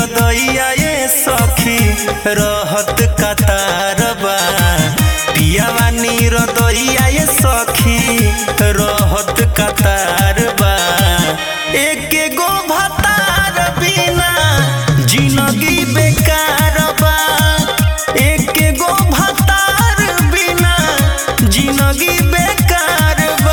दैया ये सखी रहत कतारबा पियावा नीर दैया ये सखी रहत कतारबा एके गो भतार बिना जिंदगी बेकार बा एके गो भतार बिना जिंदगी बेकार बा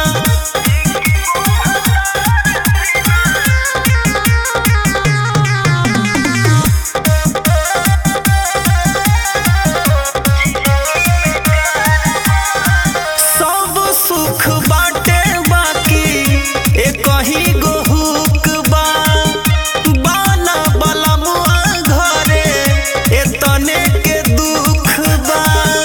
सब सुख बाटे बाकी एक ही गो हुक बा बाना बलमुआ घरे एतने के दुख बा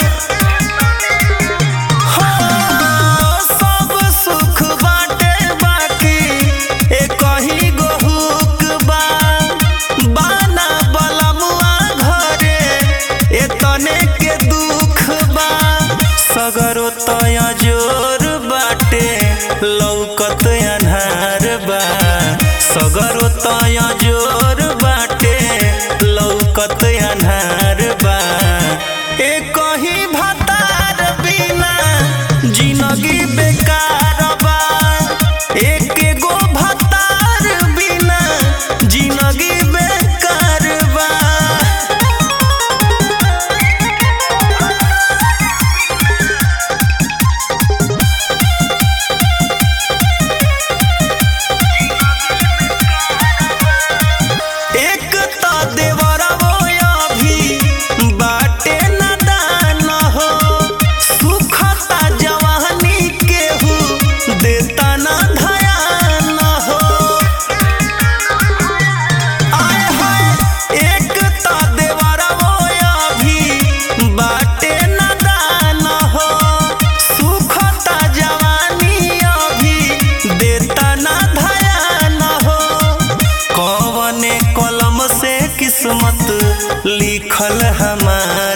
हाँ, सब सुख बाटे बाकी एक ही गो हुक बा बाना बलमुआ घरे एतने के दुख बा सगरो तया जोर बाटे लौकत अन्हार बा सगरो तया जोर बाटे लौकत अन्हार बा एक ही भतार बिना जिंदगी बेकार बा एक गो भतार बिना जिंदगी बेकार बा एक त देवरवो अभी बाटे नदान हो सुखता जवानी केहू देता न धयान हो आय हाय एक त देवरवो अभी बाटे नदान हो सुखता जवानी अभी देता न धयान हो कौने कलम से किस्मत लिखल हमार